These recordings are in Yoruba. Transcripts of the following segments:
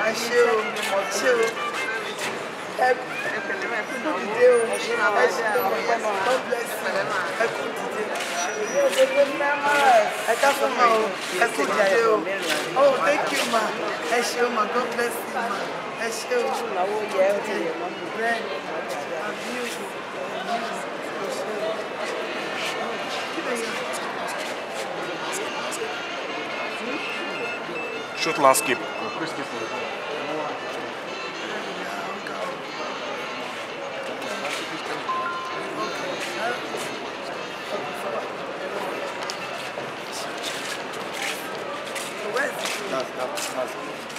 ẹ ṣé o ṣé o ẹ kú dìde o ẹ ṣé o God bless you ẹ kú dìde ẹ káfọ́ ma o ẹ kú dìde o oh thank you ma ẹ ṣé o ma God bless you ma ẹ ṣé o bẹ́ẹ̀ àbí o kí lè yàn. Short landscape. That's, that's, that's,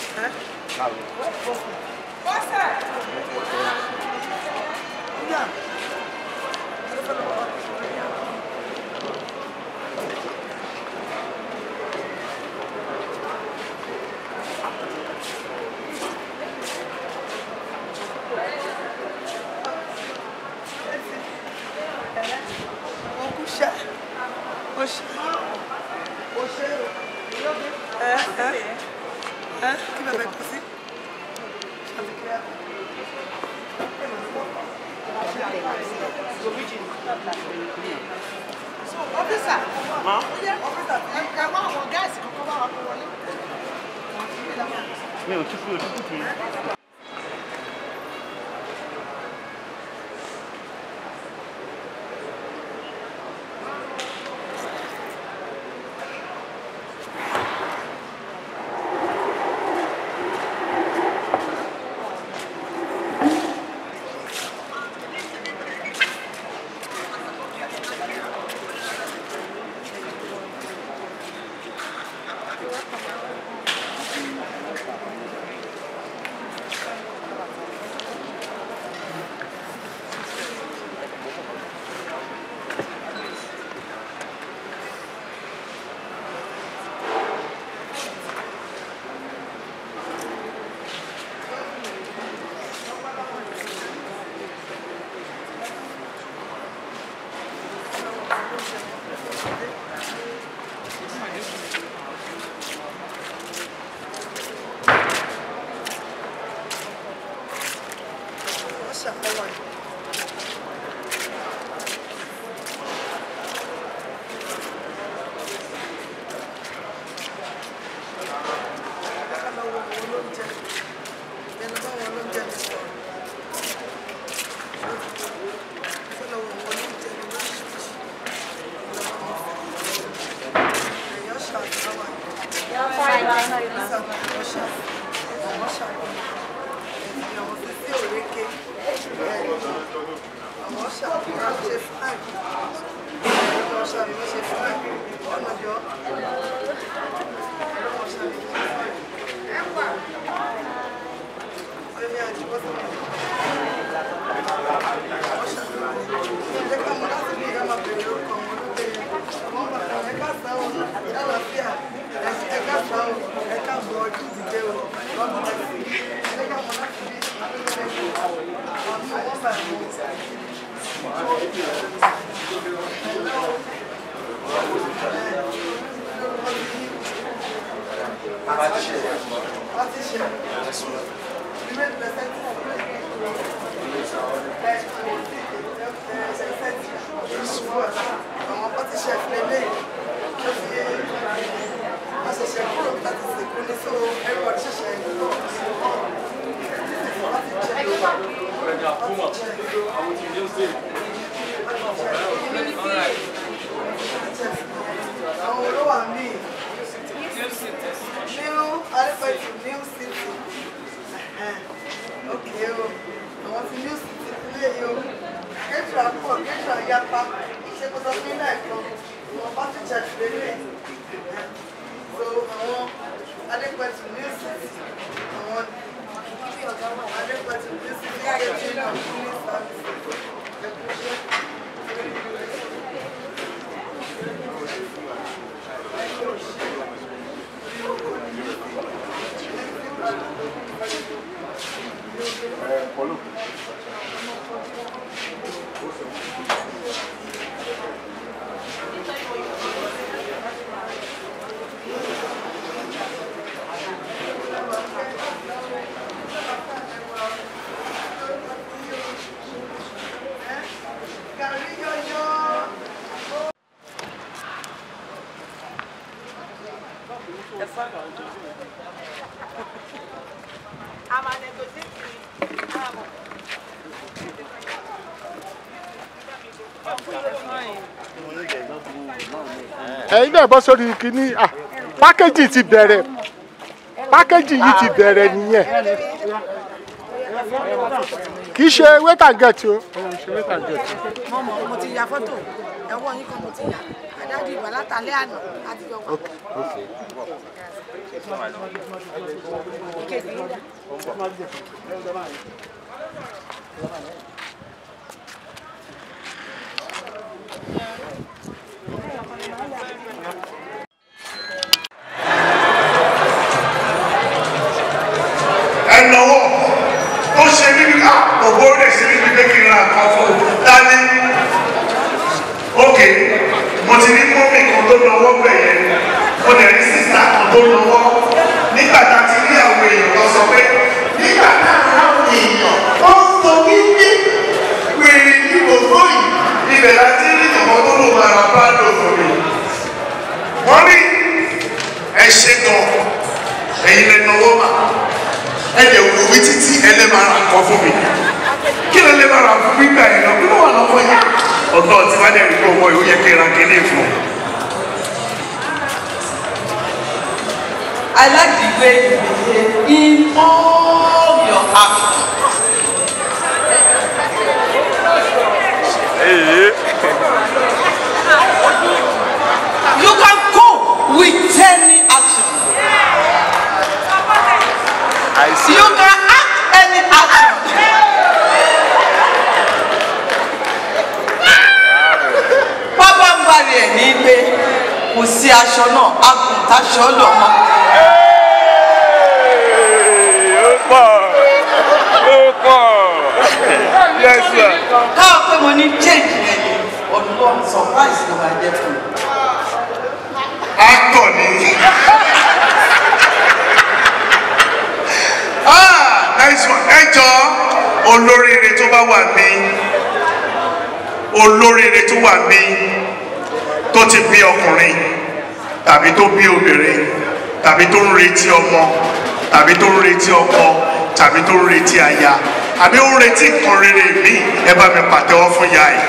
Okusha. Oṣé. Oṣé. Ẹ ẹ ẹ kí bẹ̀rẹ̀ kú sí. Ọ́fíìsà. Ọ́fíìsà ẹ wá àwọn gáàsì kọ́kọ́ bá wa kó wọlé. mi ò tún fi ojú kùtù yìí. Wọ́n ṣàkọwà. Ká lọ wo àwọn olóúnjẹ. Ẹnu bá wọn olóúnjẹ mi sọ̀rọ̀. Ká lọ wo àwọn olóúnjẹ mi lóṣìṣì. Èèyàn ṣàkọwà. Wọ́n ṣàkọwà. Wọ́n ṣàkọwà àwọn títí òrékè àwọn ṣàfihàn ṣe fáàgì àwọn ṣàfihàn ṣe fáàgì ọ̀nà jọ àwọn ṣàfihàn ṣe fáàgì ẹ̀wà ẹ̀mí àjùbọ́ sí àwọn ṣàfihàn ṣe ká mọ láti bí ìyá máa bèrè orúkọ wọn lóde àwọn bàbá ẹ̀ka sáwọn àlàáfíà ẹ̀ka sáwọn ẹ̀ka bọ̀ ọdún ìdíje o lọ́dún ẹ̀sìn ẹ̀ka mọ láti bí àwọn pátí chef lélẹ̀ tó fi wọ́n ṣẹ̀ṣẹ̀ kúrò láti sìnkú ní so everybody ṣẹ̀ṣẹ̀ ń lọ láti jẹ́ àwọn olówó àmì new adequate new city ok o àwọn ti new city lè yí o kéjìlá pọ̀ kéjìlá yapa ṣe kó sọ fún lẹ́ẹ̀kan wọn bá ti jẹ́ ìfẹ́lẹ́ so àwọn adequate new city àwọn adequate new city kéjìlá new service. Polo. Thank ẹ̀yin náà bọ́ sórí kínní ah, pákéjì ti bẹ̀rẹ̀ pákéjì yìí ti bẹ̀rẹ̀ nìyẹn kì í ṣe wait and get o òun ṣe wait and get o. mọ́mọ́ mo ti ya fọ́tò ẹ̀wọ́ yín kan mo ti yà àdájú ìwà látàlẹ́ àná àti ìjọba. ìkejì yín dà. ẹnọwọ ó ṣe níbi ká òbó rẹ ṣe níbi pé kí n ra nǹkan fún un dání ok mo ti rí mọ́mì kan tó lọ́wọ́ bẹ̀ yẹn mo dẹ̀ rí sísá kan tó lọ́wọ́ nígbà tá a ti rí àwọn èèyàn kan sọ pé nígbà tá a rà àwọn èèyàn ó ń sọ wípé wèrè ní gbogbo yìí ibẹ̀ láti rí ìjọba tó lò máa ra báàdò fún mi wọ́n rí ẹ ṣe gan ẹ̀yin lẹ́nu ọwọ́ mà ẹ̀jẹ̀ wò wí títí ẹlẹ́màrà kọ́ fún mi kí ló lè máa rà fún mi gbà yẹn lọ kí ló wà lọ́wọ́ yẹn ọ̀dọ́ tí wọ́n dẹ̀ rí pé owó yóò yẹ kí n ra kíní fún un. I like the way you behave in all your actions. You can cope with any action. I see. You can act any action. Pápá ń bá rí ẹ̀ ní pé kò sí aṣọ náà, agùntàṣọ lọ́mọ. Ó pọ̀. Ó pọ̀. Yes, sir. Káwọ́ pé mo ní change yẹn ni ọdún surprise ló máa jẹ́ fún mi. actor ni ah nice one ẹ jọ olóríire tó bá wà mí olóríire tó wà mí tó ti bí ọkùnrin tàbí tó bí obìnrin tàbí tó ń retí ọmọ tàbí tó ń retí ọkọ tàbí tó ń retí aya àbí ó ń retí nǹkan rere mi ẹ bá mi pàtẹ́wọ́ fún ya ẹ̀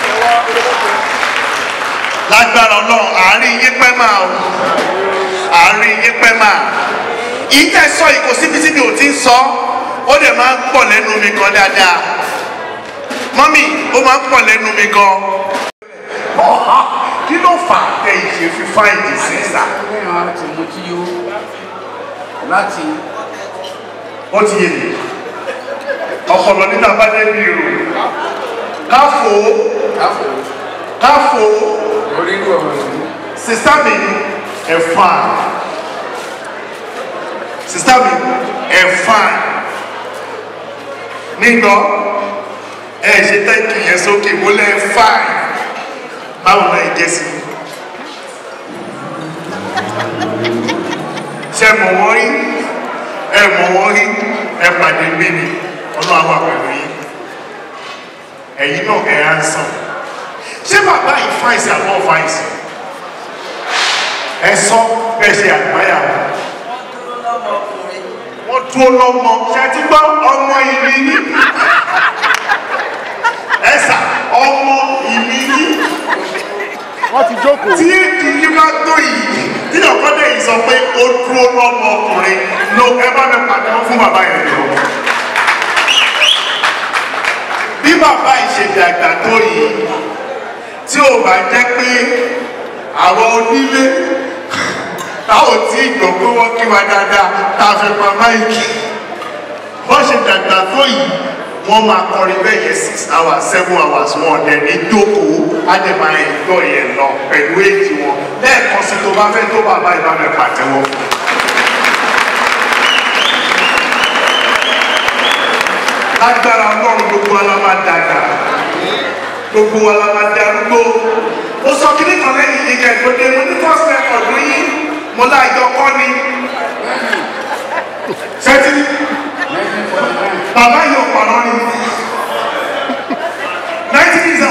lágbára ọlọ́run àárín yín pẹ́ máa o àárín yín pẹ́ máa ìtẹ́ sọ yìí kò síbi tí mi ò ti ń sọ ó dẹ̀ máa ń pọ̀ lẹ́nu mi gan dáadáa mọ́mì ó máa ń pọ̀ lẹ́nu mi gan. kí ló fà á tẹ ìṣe fi fáìdì sí sà lẹ́yìn láti mú tí yó láti ó ti yé mi ọpọlọ níta bá débi rò káfò káfọ́ káfò orí ìlú ọ̀rọ̀ ìlú sista mi ẹ fine sista mi ẹ fine nígbọ ẹ ṣe tẹ́kì yẹn sókè mo lẹ fine báwo náà ẹ jẹ́ sí i ṣe mọ̀ wọ́n rí ẹ mọ̀ wọ́n rí ẹ pàdé mi ni ọlọ́run wà pẹ̀lú yín ẹ̀yin náà ẹ̀ á ń sàn ṣé bàbá yìí fáìsì àbọ̀ fáìsì ẹ sọ bẹ́ẹ̀ ṣe àgbáyà wọn wọ́n dúró lọ́mọ ṣe ti gbọ́ ọmọ ìlú yín ẹ sà ọmọ ìlú yín wọ́n ti jókòó. tí èdè yìí bá tó yìí tí ọ̀kọ́dẹ̀ yìí sọ pé ó dúró lọ́mọ ọkùnrin ló ẹ bá mi pàdé wọn fún bàbá yẹn lọ. bí bàbá yìí ṣe dàgbà tó yìí tí ò bá jẹ́ pé àwọn onílé táwọn tí ìgbọ̀ pé wọ́n kí wa dáadáa tá a fi pa máìkì bọ́n ṣe dàgbà tó yìí wọ́n máa kọrin bẹ́ẹ̀ yẹn six hours seven hours wọn dẹ̀ ní jókòó ádẹ́mà ẹ̀gbọ́ yẹn lọ pẹ̀lú èjì wọn lẹ́ẹ̀kan sí tó bá fẹ́ tó bàbá ìbámu pàtẹ́wọ́. lágbára ọlọ́run gbogbo wa la máa dàgbà gbogbo wa la máa darúgbó ó sọ kí nìkan lẹ́yìn yìí kẹ́ tó dé mo ní first record yín mo láàjọ kọ́ ni ṣẹ́tí bàbá yìí ọ̀pọ̀lọ́ ni ninety visa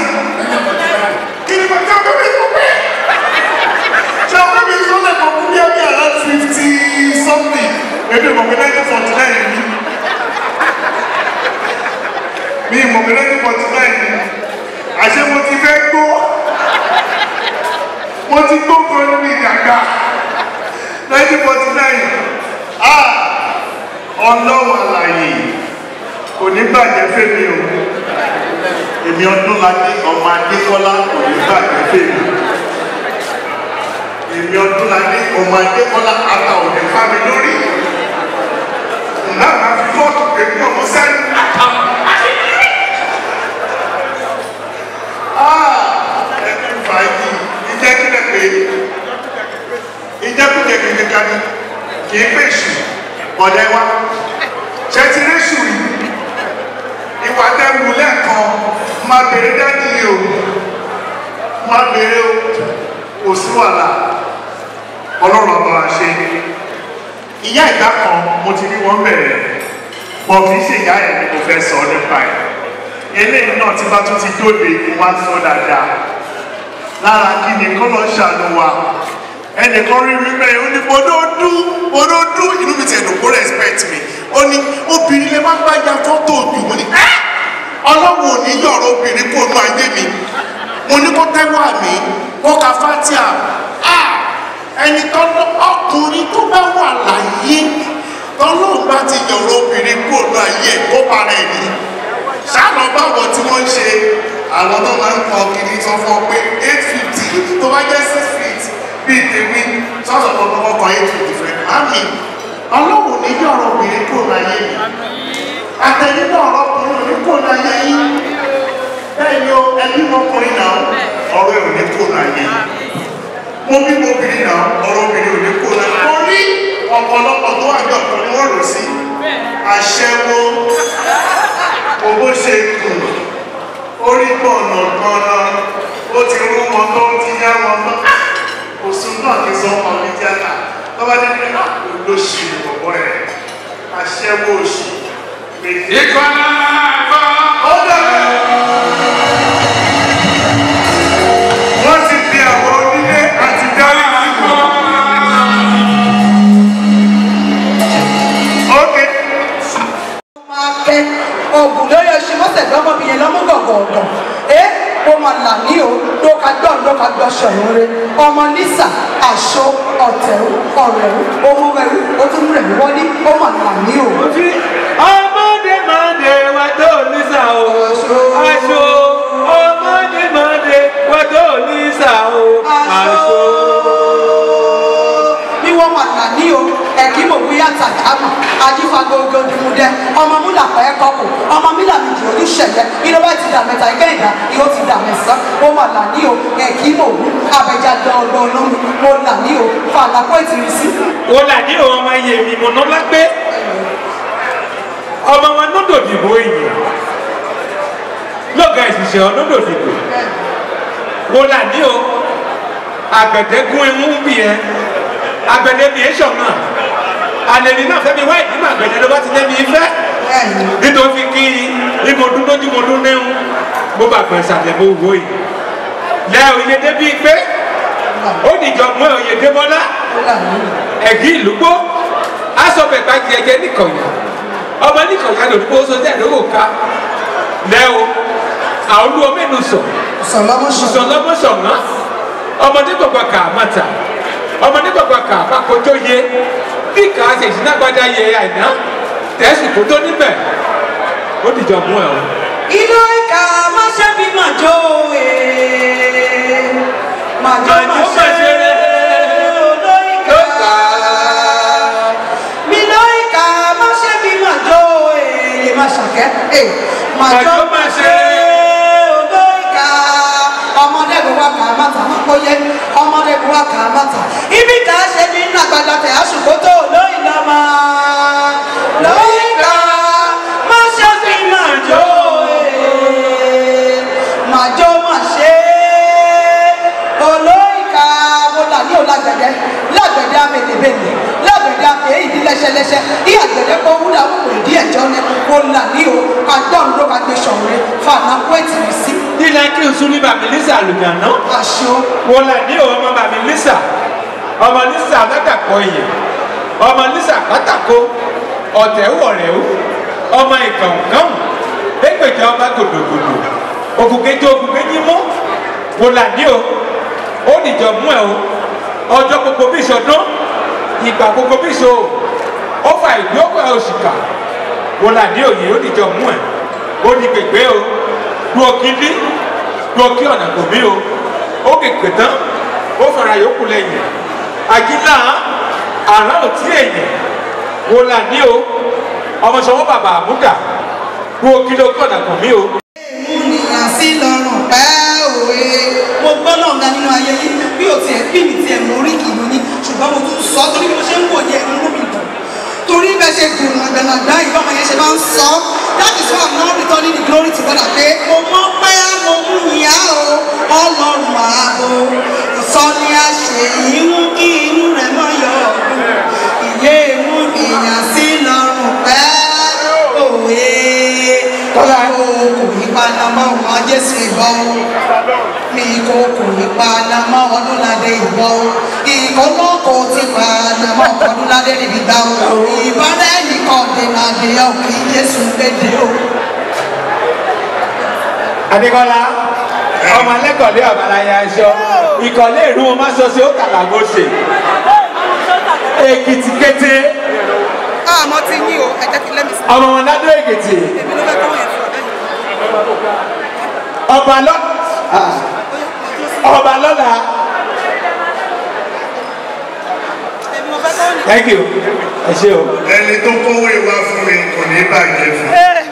kí ni bàtà bẹ́ẹ̀ tó pé ṣé ọkọ mi sọ lẹ́kọ̀ọ́ kú bí ẹbí àlá fifty sẹ́yìn ah ọlọ́wọ́ àlàyé kò ní bàjẹ́ fèmí o èmi ọdún ládé ọmọ adékọ́lá kò ní bàjẹ́ fèmí èmi ọdún ládé ọmọ adékọ́lá ata ò ní fá mi lórí náà máa fi fọ́ọ̀tù èmi ọmọ sẹ́yìn ẹni fàájì ìjẹ́kílẹ̀ pé ìjẹ́kújẹ kẹ̀kẹ́ kan ní kì í pèsè ọ̀dẹ́ wa ṣẹ́tí réṣù rí ìwà tẹ́wù lẹ́ẹ̀kan máa bèrè dádì o máa bèrè o kò sí wàhálà ọlọ́run ọba wa ṣe ìyá ìdá kan mo ti rí wọn bẹ̀rẹ̀ bọ̀ kì í ṣe ìyá ẹ̀ ni mo fẹ́ sọ nípa ẹ̀ eléyìí náà tí bá tún ti dóde wá sọ dáadáa lára kí ni kọ́lọ́ ṣàánú wa ẹnìkan rí rí bẹ́ẹ̀ ó ní bọ́dọ́dú bọ́dọ́dú inú mi tiẹ̀ dùn kó respect mi ó ní obìnrin lè má gbájà fọ́tò òjò mo ní ẹ́ ọlọ́run ò ní yọ̀rọ̀ obìnrin kó nu ayé mi mo ní kó tẹ́wọ́ àmì kó ka fatia ah ẹni tọ́lọ́ ọkùnrin tó bá wà láyé tọ́lọ́run bá ti yọ̀rọ̀ obìnrin kó nu ayé ẹ̀ kó para ẹ̀ ní sáànà báwọn tí wọ́n ń ṣe àwọn tó máa ń kọ kiri sọ fún ọ pé eight fifty tó bá jẹ́ six feet bíi tèmi sọ́sọ̀ tó kọ́kọ́ kọ eight fifty fẹ́ àmì ọlọ́run ní bí ọ̀rọ̀ obìnrin kò láyé yìí àtẹ̀yìn náà ọ̀rọ̀ ọkùnrin ò ní kò láyé yìí bẹ́ẹ̀ ni o ẹbí ọkùnrin náà ọ̀rọ̀ ẹ̀ ò ní kò láyé yìí mo bí mo obìnrin náà ọ̀rọ̀ obìnrin ò ní kò láyé yìí mo rí ọ̀pọ̀lọpọ̀ tó wà ní ọ̀pọ̀ ni wọ́n rò sí aṣẹ́wó owó ṣe kù orí gbọ̀nà gbọ̀nà ó ti rú wọn tó ti yá wọn tó òsùn náà ti sọ ọmọ mi tíátà lọ́wọ́ dé pé olóṣì bọ̀bọ̀ ẹ̀ aṣẹ́wó òṣì méjì. Ìkọlá àbọ̀. ó dàbẹ̀. wọ́n ti di àwọn onílé àti dárí síbò. Okay. máa kẹ́ oògùn lórí oṣù mọ́sẹ̀ lọ́mọbìnrin lọ́mú gọ̀gọ̀ọ̀gọ̀ ẹ ó máa là ní o ló ka gbọ́ ló ka gbọ́ ṣọ̀rọ̀ rẹ ọmọ nísà àṣọ ọ̀tẹ̀rù ọ̀rẹ̀rù ohun ẹ̀rù ó tún rẹ̀ wọlé ó máa là ní o. ọmọdé máa dé wá tó nísà o aṣọ ọmọdé máa dé wá tó nísà o aṣọ. bí wọ́n máa là ní o ẹ̀kí mò ń yá tàdámà ajífagogo dùmùdẹ ọmọ múlà pẹ́ kọ́kù ọmọ mílà méjì olùṣẹ̀yẹ iná bá ti dà mẹ́ta ìkẹyìndà yóò ti dà mẹ́sàn ó máa là ní o ẹ̀kí mò ń abẹ́jà dọ̀ọ̀dọ̀ olómi mo là ní o fàlàkọ́ ìtìrìsí. wọ́n là ní òun ọmọ iye mi mọ̀nà lágbé ọmọ wọn lọ́dọ̀ dìbò èèyàn lọ́gà ìṣiṣẹ́ ọlọ́dọ̀ dìbò wọ́n là ní o àgbẹ̀dẹ́gún ẹ̀mú bí ẹ àgbẹ̀dẹ́ mi èso náà àlèlè náà fẹ́mi wá ìdí mà àgbẹ̀dẹ́ ló bá ti lẹ́mi ìfẹ́ nítorí kí ìmọ̀dún lójú mọ̀dún nẹ́hún bó bá gbọ̀n ìsàlẹ̀ bó wò yìí lẹ́ òye débi pé ó dìjọ mọ́ òye débọ́lá ẹ̀gí ìlúgbó asọ̀bẹ̀ gbági ẹ̀jẹ̀ nìkọ̀yà ọmọ nìkọ̀yà lòdùgbò sọ́jà lówó ká lẹ́wọ̀ àwọn olú ọmọ ẹnu sọ sọlọmọ sọ̀nà ọmọdé gbọ̀gbọ̀ kà á mọ̀ta ọmọdé gbọ̀gbọ̀ kà á bàkójó yé bí kà á ṣe ìṣúnágbádá yẹ àìná tẹ̀sùn kó tó níbẹ̀ ó dìjọ mú ẹ̀ o. inú ìka má ṣe bí màjò ee màjò má ṣe olóyìnká mi lóyìnká má ṣe bí màjò ee má ṣàkẹ́ ee màjò má ṣe olóyìnká ọmọdé kò wá kà á má ta kóyé ọmọdé kò wá kà á má ta ibi kà á ṣe ní nàgbàdà tẹ̀ àṣùkótó olóyìnká máa lóyìnká má ṣe bí màjò ee màjò má ṣe olóyìnká mo là ní òlágbẹ̀dẹ lágbẹ̀dẹ amẹ̀lẹ̀bẹ̀lẹ̀ lágbẹ̀dẹ amẹ̀ èyí lẹ́sẹ̀lẹ́sẹ̀ ní àgbẹ̀dẹ kó wúlò àwọn òwe díẹ̀ jọ ní mo là ní o agbọ́n ló ka gbé sọ̀rọ̀ fàlà kó ètìrì sí nílẹ̀ kí n sún ní bàmí lísà lùgànà aṣọ wọ́n là ní òun ọmọ bàmí lísà ọmọ lísà ládàpọ̀ èèyàn ọmọ lísà pátákó ọ̀tẹ̀ wọ̀rẹ̀ o ọmọ ìkànkàn ẹgbẹ̀jọ ọba gòdògòdò òkùnkẹ́jọ òkùnkẹ́jì mú wọ́n là ní o ó nìjọ mú ẹ o ọjọ́ gbogbo bí ìṣọdún ìgbà gbogbo bí so ó fa ìgbé ó fa òṣìkà wọn là ní òye ó dìjọ mú ẹ ó di gbègbè o dúró kíndí dúró kí ọ̀nà kò mí o ó kèké tán ó fara yòókù lẹ́yìn àjílà àrà òtí èyàn wọn là ní o ọmọ sọwọ́ bàbá àmúdà dúró kí ló kí ọ̀nà kò mí o. ènìyàn sí lọ́rùn pẹ́ òwe. mo gbọ́ náà ga nínú ayé yìí bí o tiẹ̀ bí mi tiẹ̀ mọ orí kìí ní ṣùgbọ́n mo tún sọ torí bí mo ṣe ń wò yẹ inú mi dùn. torí bẹ́ẹ̀ ṣe gùn àgbàlagbà ìbá ọmọ yẹn ṣe máa ń sọ that is why i'm now returning the glory to God pé mo mọ pé mo mú ìyá o ọlọ́run ààbò ìsọ̀ni àṣeyìí mú kí inú rẹ̀ mọ́ yọ ọ̀gbìn ìyé mú ìyàn sí lọ́rùn pẹ́ òwe kókó kò ní panamọ́ wọn jésù ìbọn mi kò kò ní panamọ́ ọdúnládé ìbọn ìkọlọ́kọ ti panamọ́ ọdúnládé níbi gbà ó ìbára ẹnìkan dènà àdéhùn kí jésù lédè o. adékọ́lá ọmọ alẹ́kọ̀ọ́lé ọ̀bàlàyé aṣọ ìkọ̀lé ìlú wọn má sọ sí ó kàlàgòsè èkìtì kété àmọ́ ti yín o ẹ jẹ́ kí lẹ́mí sí ọmọ wọn ládó èkìtì èmi ló fẹ́ kọ́ yẹn fún ọ̀dọ́ yìí. ọba lọ ọba lọ́la èmi mo fẹ́ kọ́ yẹn. thank you ẹ ṣe o. ẹni tó kówó ìwà fún mi kò ní bàjẹ́ fún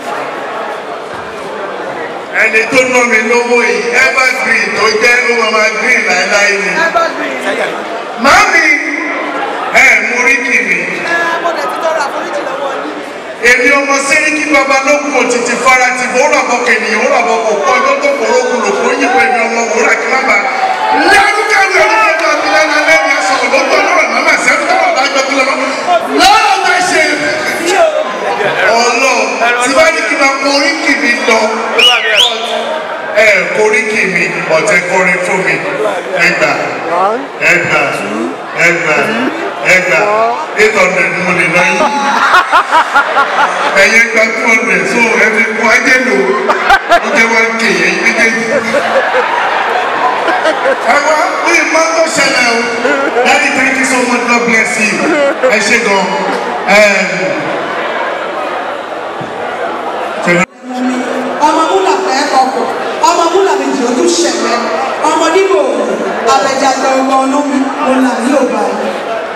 ẹni tó ná mi lówó yìí evergreen tó jẹ́ ó máa máa green láéláé ni màámi ẹ mú rí kì mí mo dẹ̀ ti tọrọ àforíjì lọ́wọ́ yín. èmi ọmọ sẹ́ríkì babalógun òtítì farati bò ó ràbọ̀ kènìyàn ó ràbọ̀ kò kọ́ ọjọ́ tó kọ̀ orókùn lò fún yípo èmi ọmọ wòrà kí má bà lárúkà ní ọdún àti lẹ́nu alẹ́ mi aṣọ òlótọ́ lọ́rọ̀ màmá sẹ́nu tọ́lọ̀ dájọ́ kí lọ́wọ́ lọ́rọ̀ bá ṣe ọlọ́ tí bá ní kí n máa kọ oríkì mi lọ ẹ koríkì mi ọ̀tẹ̀ kọrin fún mi ẹgbà ẹgbà ẹgbà ẹgbà eight hundred mo lè lọ yín ẹ̀yẹ gba two hundred so ẹ fi kún ajé lò ó jẹ́ wá ké yẹn méjèèjì. ẹ wá ó yẹ máa tó ṣẹlẹ̀ o daddy thank you so much God bless you ẹ ṣe gan. ọmọ múlà fẹ́ ọkọ̀ ọmọ múlà méjì ojú ṣẹ̀fẹ̀ ọmọ nígbò abẹ́jáde ọgbọ́n olómi múlà ní òbá yìí.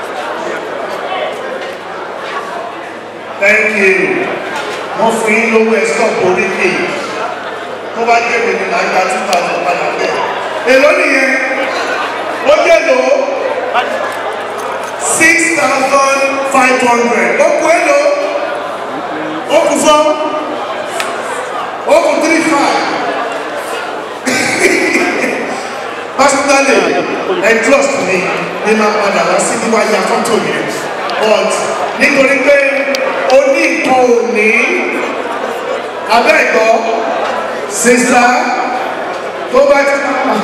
thank you wọ́n fún yín lówó ẹ̀ stop oríkì tó bá jẹ́ èmi là ń gba two thousand padà bẹ́ẹ̀. èló nìyẹn ó jẹ́ lò ó six thousand five hundred ó kú èló ó kú fọ́ ó kú three five personally ẹ trust me ní máa padà wá sí níwájú afọ́tò yẹn but nítorí pé ó ní nǹkan òní abẹ́ẹ̀kọ́ sísá tó bá ti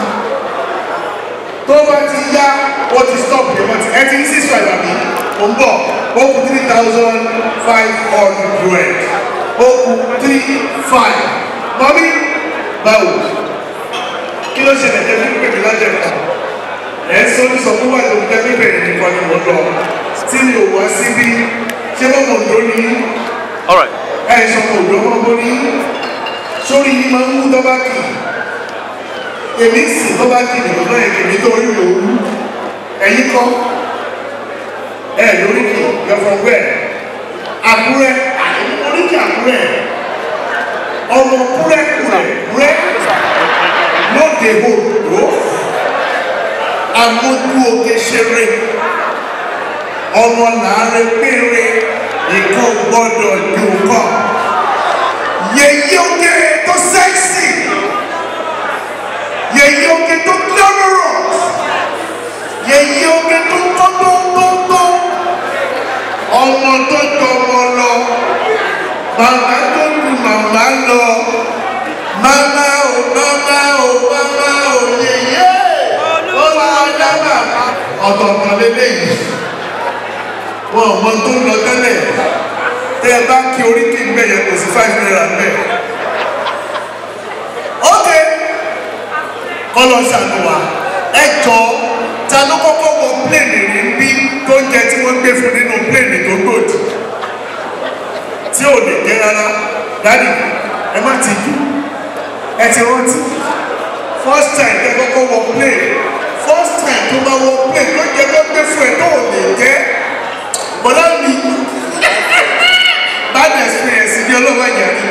tó bá ti yá ó ti stop yẹn wọ́n ti ẹ ti ní six five àbí ó ń bọ̀ ó kù three thousand five hundred ó kù three five mọ́mí báwo kí ló ṣẹlẹ̀ jẹ́ fún pèmí lájẹ̀ kan ẹ̀ ń sọ ní sọ fún wàá lóun tẹ́lẹ̀ bẹ̀rẹ̀ nìkan ni mo lọ tí mi ò wá síbí ṣé wọ́n mọ̀ lórí All right. ẹ̀ sọ mọ̀ lọ́wọ́ bórí sórí yìí máa ń mú dọ́bákì èmi sì dọ́bákì nìkan náà èmi tó rí òun ẹ̀yìn kọ́ ẹ̀ lórí kì yọ̀fọ̀ wẹ̀ àkúrẹ́ oríkì àkúrẹ́ ọmọ kúrẹ́ kúrẹ́ kúrẹ́ lóde òdò amójú oge ṣeré ọmọ làárẹ̀ péré ìkó gbọ́dọ̀ dùn kọ́ yèyí oge tó sẹ́ksì yèyí oge tó glamorous yèyí oge tó kọ́ tó tó tó ọmọ tó tọmọ lọ màmá tó du màmá lọ màmá o màmá o màmá o yèyé olùwàdà bàbá ọ̀tọ̀ọ̀tọ̀ lélẹ́yìí wọn ò mọ tó ń lọ tẹ́lẹ̀ tẹ́ ẹ bá kí orí kí n bẹ̀ yẹn kò sí five naira bẹ́ẹ̀. ok kọ́lọ́ ṣàánú wa ẹ jọ ta ló kọ́kọ́ wọ pléènì rí bí tó ń jẹ tí wọ́n gbé fún nínú pléènì tó gbòdì tí ò lè jẹ́ rárá dáàdì ẹ má ti dù ẹ ti rántí first time tẹ kọ́kọ́ wọ plane first time tó bá wọ plane ló jẹ́ kó gbé fún ẹ tó ò lè jẹ́ bọ́lá mi bad experience ní ọlọ́wọ́ ẹ̀yà rí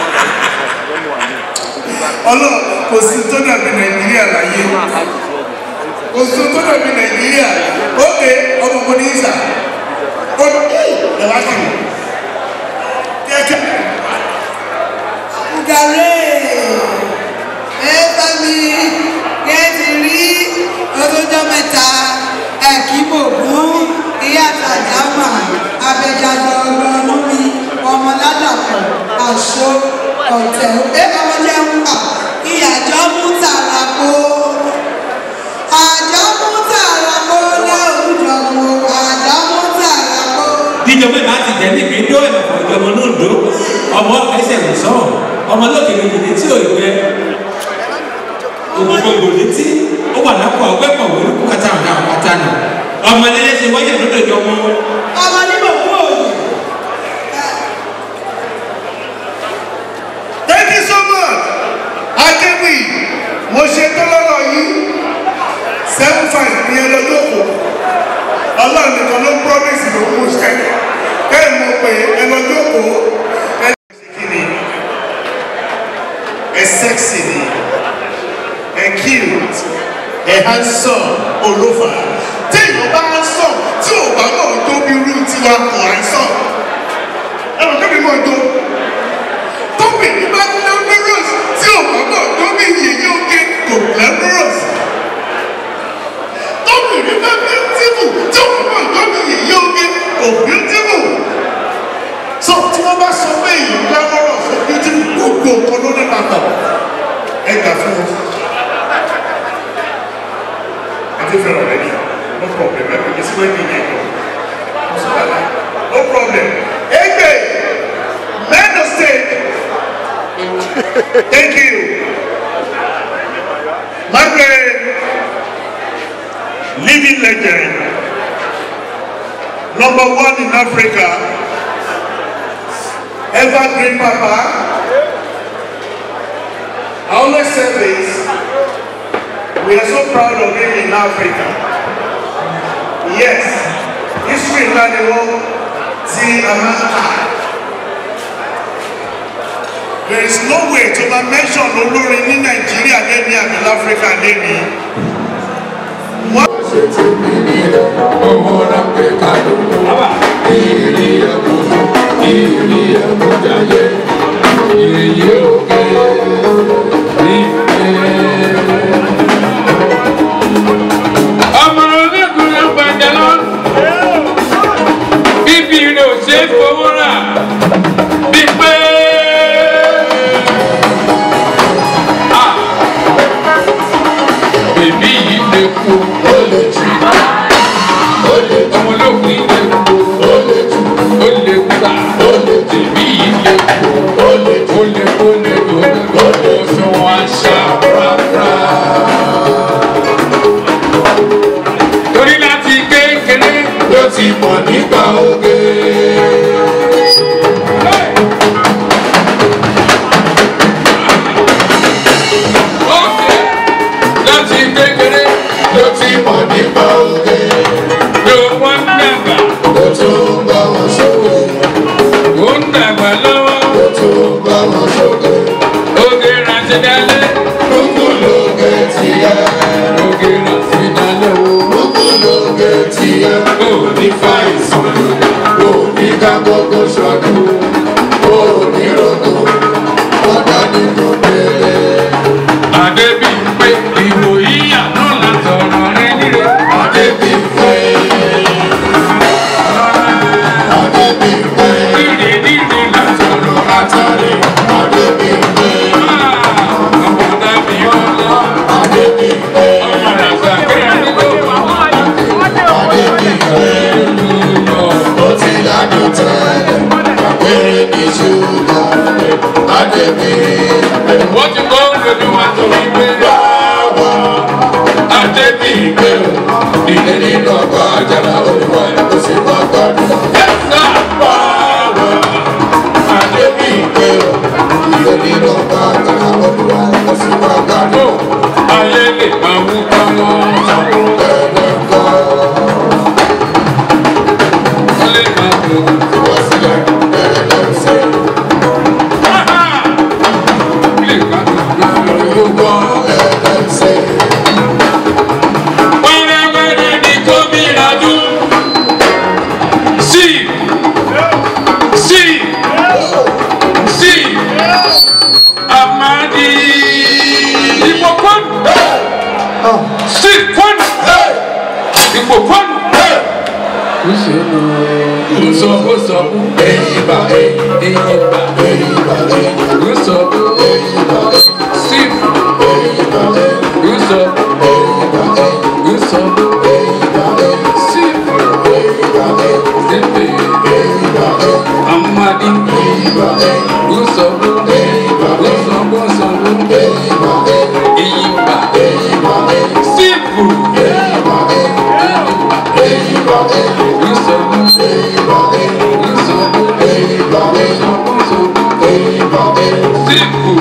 ọlọ́ kò sí tó dàbí nàìjíríà láyé kò sí tó dàbí nàìjíríà ókè ọmọ mo ní ìsà ó ẹ wá kiri kíákíá Gàrẹ́ ẹ bá mi kẹ́ ti rí ọdúnjọ́ mẹ́ta ẹ̀kí mògún ìyá àtàjámà abẹ́jáde ọlọ́run mi ọmọ ládàpọ̀ àṣọ ọ̀tẹ̀ ẹ ọmọ jẹ́ ń pa ìyàjọ́ mú tààrà kó àjọ mú tààrà kó lẹ́ọ̀dọ̀ mú àjọ mú tààrà kó. díjọ bẹ́ẹ̀ máa ti jẹ́ níbi dó ẹ̀fọ́ ìjọba náà dó ọmọ ẹsẹ̀ ń sọ ọmọ lókèrè yìí tí ò gbẹ ògùn gbogbo létí ó wà lápò ọgbẹ́ pọ̀ wọlé kúkàtà àwọn àwọn kàtà nù ọmọ ẹlẹ́sẹ̀ wáyé lọ́dọ̀ jọ mọ́ ọmọ nígbà kú òòlù. thank you so much akéwì mo ṣe tó lọ́rọ̀ yìí seven five ní ẹ lọ́jọ́ kù ọlọ́run nìkan ló promise ló mú ṣe kẹ́ẹ̀ mo pè ẹ lọ́jọ́ kù ẹ ṣe kí ni ẹ sexy ni ẹ cute ẹ handsome olófà tí èèyàn bá handsome tí ò bá náà tó bí irú tiwa kò handsome ẹ lọ kébì mọ́ ọjọ́ tóbìnrin bá glamorous tí ò bá náà tó bí yèyé oge kò glamorous tóbìnrin bá beautiful tí ò bá náà tó bí yèyé oge kò beautiful so tí wọ́n bá sọ pé èèyàn glamorous ó beautiful gbogbo nǹkan ló ní papọ̀ ẹ gbà fún wọn. àti fẹ́ràn rẹ ni no problem ẹ kò sí wẹ́ẹ̀dì yẹn kọ́ no problem. Egbe, men of state. Thank you. Margaret, living legend, number one in Africa, evergreen papa. I always say this, we are so proud of him in Africa. Yes, history ńlá ni wọ́n ti a máa ń kà. There is no way to ma mention olórin ní Nàìjíríà lẹ́ni àbí láfíríkà lẹ́ni. Wọ́n ọmọ onígun ló gbàjà lọ bíbí rẹ ò ṣe é fowó rà bí pé. Ah. bèbí yìí lè kú ó lè jù ọmọ ológun yìí lè kú ó lè jù ó lè gbà ó lè bèbí yìí lè kú ó lè ó lè ó lè ó lè ó lè fi wọn aṣá rárá torí láti kékeré ló ti mọ̀ nípa oge. Ọ̀kẹ́ láti kékeré ló ti mọ̀ nípa oge. Ló wọ́n dàgbà. Ló tún bá wọn sókè. Ó ń dàgbà lọ́wọ́. Ló tún bá wọn sókè. Oge rántí dálé. Kúkú lóge tiẹ̀. Oge rántí dálé o. Kúkú lóge tiẹ̀. Ó ní fàìsàn. Ó ní ká gbogbo ṣọdún. Ó ní rògbò. Ọ̀dà ni kò bẹ̀rẹ̀. Adébí pé ìwò yíyà náà látọ̀rọ̀ rẹ nílé. Adébí pé. Adébí pé. Dídì dídì látọ̀rọ̀ látàrí. Adébí pé. Ọmọ dábì ọlá. Adébí pé. Ọmọ ràṣà kí àdúgbò. Adébí pé. Ó ti ládùn tẹ́lẹ̀. Àpẹẹrẹ ní ṣúgà. Adébí pé. Wọ́n ti kọ́ lójú wa tó ń gbé. Wáwá. Adébí pé. Ìdílé nínú ọkọ̀ àjàlá olùkọ́ ẹ̀ kó sì kọ́ ayé lè máa wú káwọn wọ́n lè máa wò lè ká gbogbo wẹ́rẹ́wẹ́rẹ́ ní gómìnà dún sí sí sí amadi ìbò kwan sí kwan ìbò kwan. Uso uso eyiba eyiba eyiba uso eyiba sifu eyiba uso eyiba uso eyiba sifu eyiba sifu eyiba amadi eyiba uso eyiba uso uso eyiba eyiba eyiba sifu eyiba eyiba uso eyiba uso sifu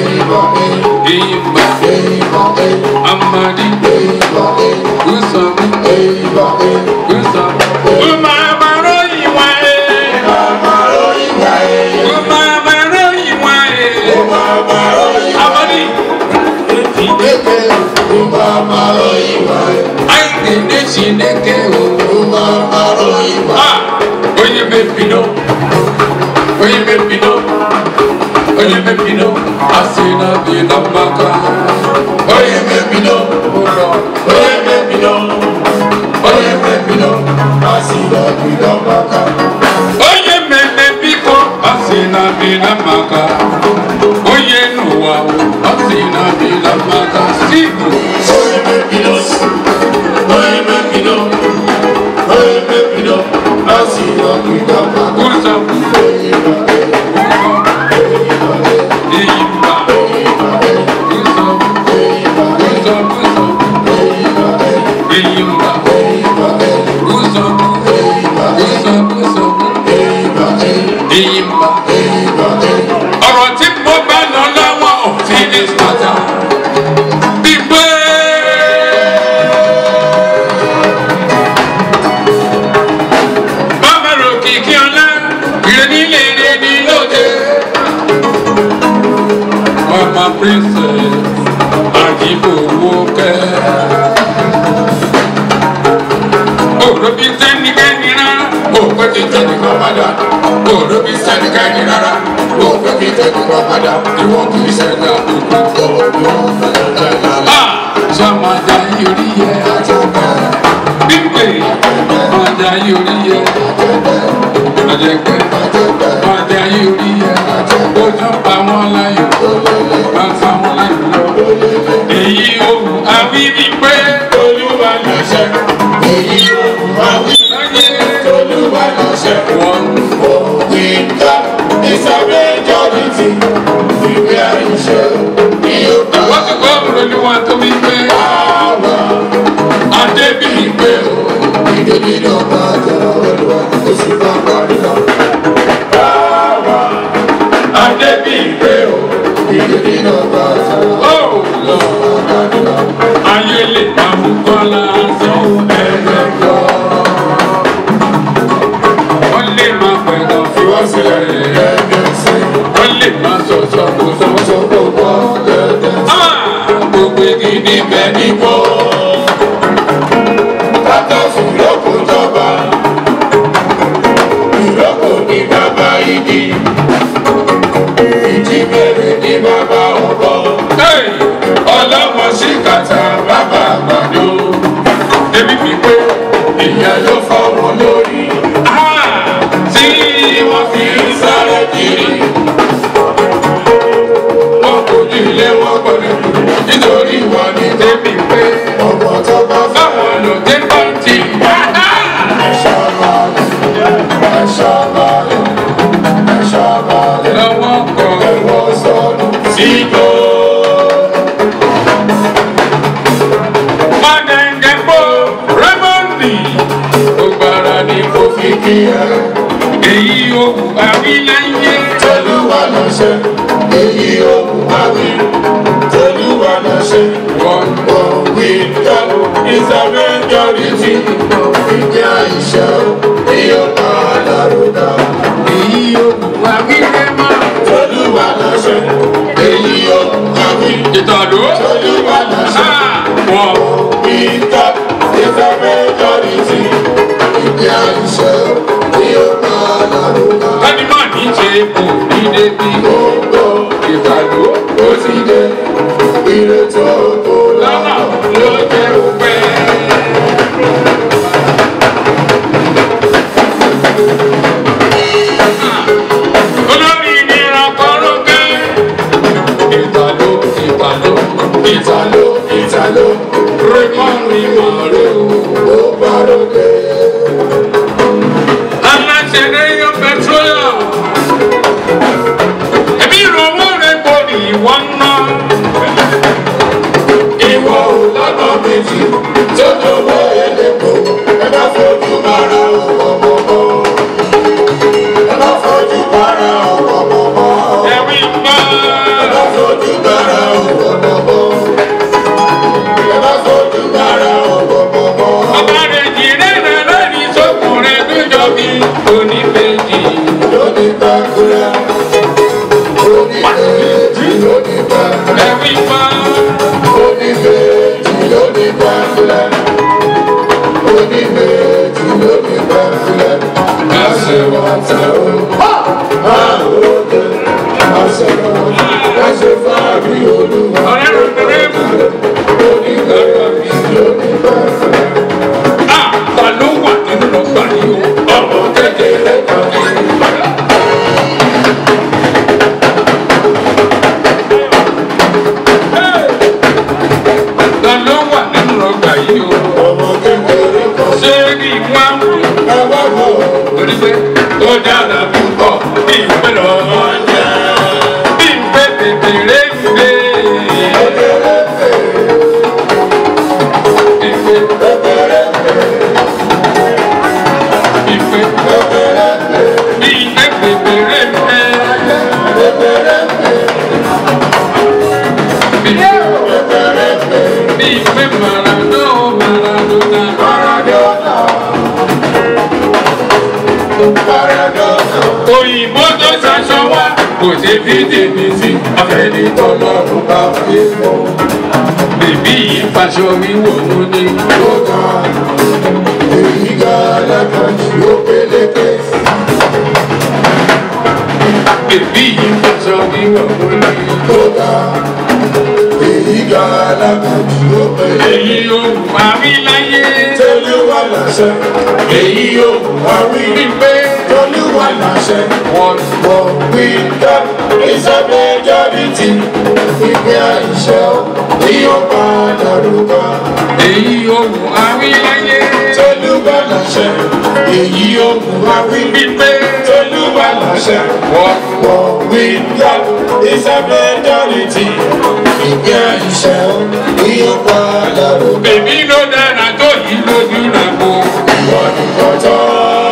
eyiba amadi uso uso umamaro iwa e umamaro iwa e amadi ayi ne chineke o ah onye mepino onye mepino onye mepino asị na bi na mmaka onye mepino ụlọ onye mepino onye mepino asị na bi na mmaka onye mmemme biko asị na bi na mmaka onye n'ụwa asị na bi na mmaka sibu onye mepino onye mepino onye mepino asị na bi na mmaka ụzọ Iyimba. Ụzọ. Ụzọ, ụzọ. Iyimba. Ụzọ. Ụzọ, ụzọ. Iyimba. ọ̀rọ̀ tí mo bá lọ lọ́wọ́ òfin ní sọ́jà. Gbígbé. Bámẹ́rò kìkì ọlá, ìrẹ́nílé ìrẹ́ní lóde. Mama princess, àjíbòwò kẹ́. Òrò bí sẹ́nikẹ́ni rárá, òpè kí tẹ́nìkan padà. Òrò bí sẹ́nikẹ́ni rárá, òpè kí tẹ́nìkan padà. Ìwọ̀n kì í ṣẹ̀dá òkú. Sọ́mọdé yorí yẹ. Bímpé, ọmọdé yorí yẹ. Ọ̀jẹ̀gbẹ́, ọmọdé yorí yẹ. Ojú pa wọ́n láyò, bá fa wọ́n láyò lọ. Èyí ohun àwírí pé Olúwa ló ṣe. Èyí ohun àwírí pé Olúwa ló ṣe. Wọ́n òwe ká ìsàbẹ̀ jọ́bìtì ìwé àìṣe ní ọgbà. Wọ́n ti gbọ́ Olúwa tó wí pé àwa Adébíyì pé o. Ìdèbí ló bá jẹ́ Olúwa kò sí bá parí lọ. Àwa Adébíyì pé o. Ìdèbí ló bá jẹ́ Olúwa parí lọ. Ayé lè máa mú kọ́lá sanwó ẹ̀rẹ̀ lọ. Wọ́n lè máa pẹ̀gàn fi wọ́n sílẹ̀ ẹ̀ẹ́dẹ̀ sí. Wọ́n lè máa sọ̀sọ̀ kó sọ̀sọ̀ kó bọ́ ẹ̀ẹ́dẹ̀ sí. Gbogbo igi níbẹ̀ níbo. Tata fún lóko jọba. Ìlókò ní bàbá igi. Ìjíbèrè ní bàbá ọ̀bọ. Ọlọ́mọ sí kàtà bàbá àgbàdo. Ebi fi pé ìyẹn ló fọ́ wọn lórí. Tí wọ́n fi ń sáré kiri. Wọ́n kò ní ilé wọn gbọ́dọ̀ kú. Nítorí wọn ní débi pé ọmọ tó bá fáwọn lò dé pọ́ǹtì. Ẹ̀ṣọ́ balẹ̀, ẹ̀ṣọ́ balẹ̀, ẹ̀ṣọ́ balẹ̀. Lọ́wọ́ kan ẹ̀wọ̀n sọnù sígbó. Mọ̀dẹ̀ǹdẹ̀pọ̀ Rẹ́mọ̀ndì. Gbogbo ara ni mo fi kí ẹ. òwú àwíláyé. Tolúwa ló ṣe, èyí òun wá wí. Tolúwa ló ṣe, wọ́n mọ̀ wí tán. Ìsọ̀rọ̀ ìjọrí tí ìjẹ́ àìṣẹ́ ní ọ̀pá lárúdà. èyí òwú àwílé mọ́. Tolúwa ló ṣe, èyí òun wá wí. ìtàló. Tolúwa ló ṣe, wọ́n wí tán. Ìsọ̀rọ̀ ìjọrí tí ìjẹ́ àìṣẹ́ ní ọ̀pá lárúdà. kẹ́ni máa ní ṣe kò ní débi. Gbogbo ìtàló. ó ti dé, ire tó kó lọ́nà lọ́nà. ló jẹ́ òpẹ́. olórí ìnira kọ́rọ́kẹ́. ìtàló ìtàló Ìtàló ìtàló rẹ́mọ́ rímọ́ rẹ́ o. ó gbàdókè. aláṣẹ lẹ́yọ petroleum. ẹ̀mí ìrọ̀wọ́ rẹ̀ kò ní ìwọ́n náà. Ìwọ ò lọ́nà méjì tó dọ̀wọ́ ẹlẹ́kọ̀ọ́. Ẹ bá fojú bára ọkọ̀ mọ́mọ́. Ẹ bá fojú bára ọkọ̀ mọ́mọ́. ẹ̀wí gbọ́. Ẹ bá fojú bára ọkọ̀ mọ́mọ́. Ẹ bá fojú bára ọkọ̀ mọ́mọ́. ọba rẹ̀ jìnnà rẹ̀ lórí sókùnrin tó jọ bí oníbejì. Lóní gbàgbúrà. Lóní méjì lóní gbàgbúrà. ẹ̀wí gbọ́. Lóní méjì lóní gbàgbúrà. Lóní méjì lóní gbàgbúrà. Àṣẹ wọn ta o. Máa wò ó. Àṣẹ wọn. Àṣẹ fáàrí olúwa. ọ̀rẹ́ rẹ̀ bẹ̀rẹ̀ mú. Lóní méjì lóní gbàgbúrà. a ta ló wà nínú ọgbà yìí o. Ọmọ kékeré kan ní. ta ló wà nínú ọgbà yìí o. Ọmọ kékeré kan ní. ṣé kí wọ́n mú. Ẹ wá wò ó. torí pé ó dára púpọ̀ bí ìpè lọ́wọ́ jẹ́. bí ìpè bèbèrè ń gbé. ìpè ìpè bí ìpè bèbèrè ń gbé. bí ìpè maradó maradona. òyìnbó tó ṣaṣọ wá kò ṣe fi tèmi sí afẹ́ni tọ́lọ́run bá fi mọ́. bèbí yìí faṣọ wíwọ̀ mú ní. Èyí ga alákàtì ó pélékè. bèbí yìí faṣọ wíwọ̀ mú ní. tó ga èyí ga alákàtì ó pélékè. èyí ohun àríláyé. Tolúwa láṣẹ, èyí yóò wá wí. wípé Tolúwa láṣẹ, wọ́n wọ́n wí dá. Ìsọ̀bẹ̀ jáde tí ìgbé àìṣẹ́ ní ó padà rúbọ. èyí ohun àríláyé. Tolúwa láṣẹ, èyí yóò wá wí. wípé Tolúwa láṣẹ, wọ́n wọ́n wí dá. Ìsọ̀bẹ̀ jáde tí ìgbé àìṣẹ́ ní ó padà rúbọ. bèbí ló dára tó yìí lójú rà kó. Ìwọ nìkan tán.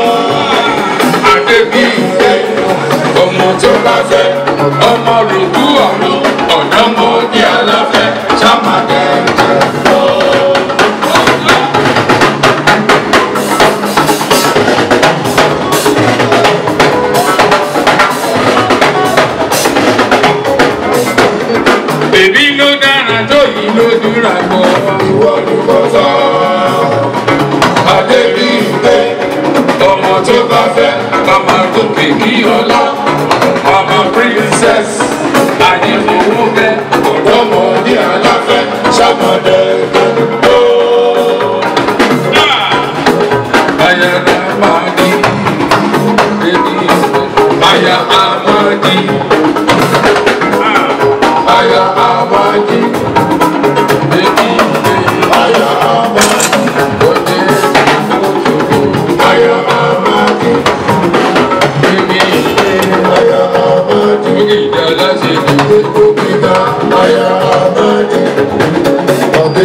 àdébí ìfẹ́ ọmọ tó bá fẹ́ ọmọ rògbú ọ̀run ọ̀dọ́mọdé aláfẹ́ sámàdẹ́jẹ́ lọ. bèbí ló dára tó yìí lójú rà kó. ìwọ nìkan tán. adébí ìgbé ọmọ tó bá fẹ́ mama gòkè kí ọlá mama princess àyẹ̀fowó bẹ́ ọ̀dọ́mọdé aláfẹ́ sámàdẹ́jẹ́ lọ. ayana madi bèbí aya amadi aya amadi bèbí Aya amadi, òde aya amadi, bèbí aya amadi, ìjà láti dùn. gbogbo gbígbà aya amadi.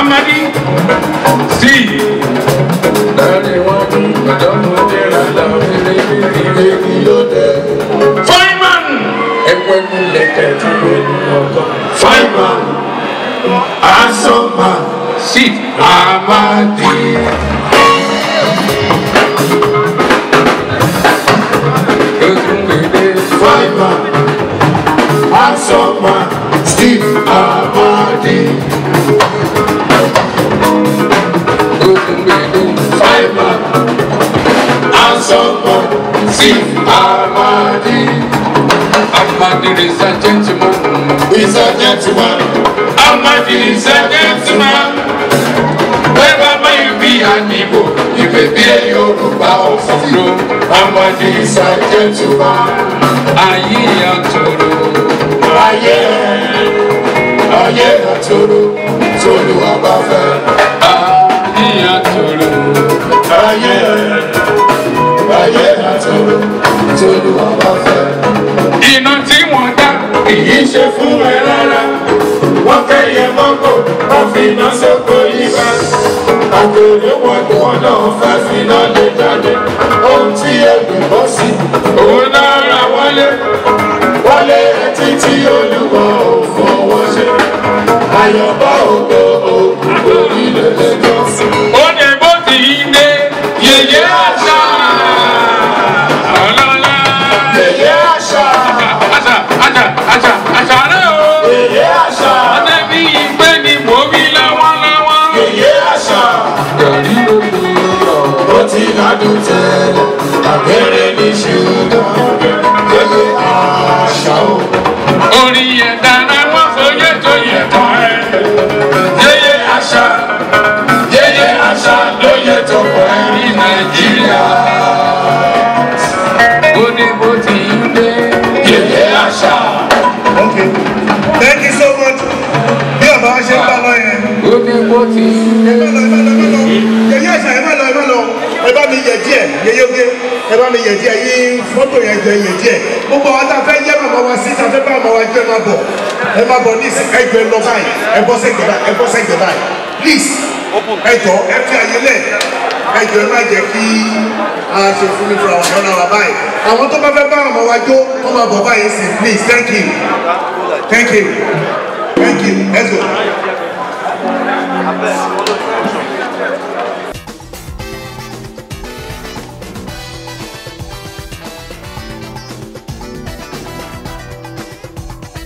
Amadi sí. Láàrin wọn bí ọ̀dọ́mọdé rà láwọn ilé ilé ní lóde. Fireman! Ẹ̀wọ̀n ẹ̀kú lẹ̀kẹ̀ tí ó ní ọkọ̀. Fireman! Asọ́mà sí Amadi. Fireman! Asọ́mà Steve Amadi. Fireman! Asọ́mà Steve Amadi. Amadi is a gentleman. He's a gentleman. Amadi is a gentleman. Wherever you be an Igbo, you may be a Yoruba or Fafro. Amadi is a gentleman. Ayé àtòrò. Ayé ayé àtòrò. Tolúwa bá fẹ́. Ayé àtòrò. Ayé ayé àtòrò. Tolúwa bá fẹ́. Iná tí wọ́n dá kìí ṣe fún ẹ rárá. Wọ́n kẹ́yẹ mọ́kò, wọ́n fi iná sóko yíká. Àgbèrè wọn ni wọn náà fẹ́ fi iná lé jáde. Ohun tí ẹgbẹ́ bọ́ sí. Òun náà ra wọlé. Wọlé ẹtí tí olúwa ò fọwọ́ ṣe. Àyọ̀bá ògo ògùn orílẹ̀ lẹ́jọ́. Ó ní bó ti yí dé yèyé àṣà. Ọlọ́lá. Yèyé àṣà. Àṣà àṣà àṣà àṣà rẹ̀ o. Yèyé àṣà. Ọ̀dẹ́bí ìgbé ni mò ń wí lọ́wọ́lọ́wọ́. Yèyé àṣà. Gàrí ló lù ọ́. Ó ti ládùn tẹ́lẹ̀. Àbẹ̀rẹ̀ ní ṣùgbọ́n. Yèyé àṣà o. Orí ẹ̀dá náà wọ́n fòye tó yẹ tán ẹ̀. Yèyé àṣà. Yèyé àṣà ló yẹ tó pọ̀ ẹ́ ní Nàìjíríà. Ó ní bó ti ń dé. Yèyé àṣà. Okay. Thank you so much. Bí ọ̀bá wa ṣe ń bá lọ yẹn. Ó ní bó ti ń dé. Ẹ má lọ, ẹ má lọ, ẹ má lọ. Yẹ̀yẹ́ àṣà ẹ má lọ, ẹ má lọ. Ẹ bá mi yẹ̀ díẹ̀, yẹ̀yẹ́ oge. Ẹ bá mi yẹ̀ díẹ̀, yí fọ́tò yẹn jẹ yẹ̀ díẹ̀. Gbogbo àwọn tá a fẹ́ yẹ́ màmá wa sí, tá a fẹ́ bá màmá wa jẹ́ máa bọ̀. Ẹ máa bọ̀ ní ìsìn, ẹ jọ ẹ lọ báyìí, ẹ bọ́ sẹ́gbẹ̀ báyìí, ẹ bọ́ sẹ́gbẹ̀ báyìí. Please, ẹ jọ ẹ fi àyè lẹ̀. Ẹ jọ ẹ má jẹ́ kí a ṣe fún mi fún àwọn ọ̀nà wa báyìí. Àwọn tó bá fẹ́ bá màmá wa jó, wọ́n máa bọ̀ báyìí sí. Please, thank you. Thank you. Thank you. Let's go.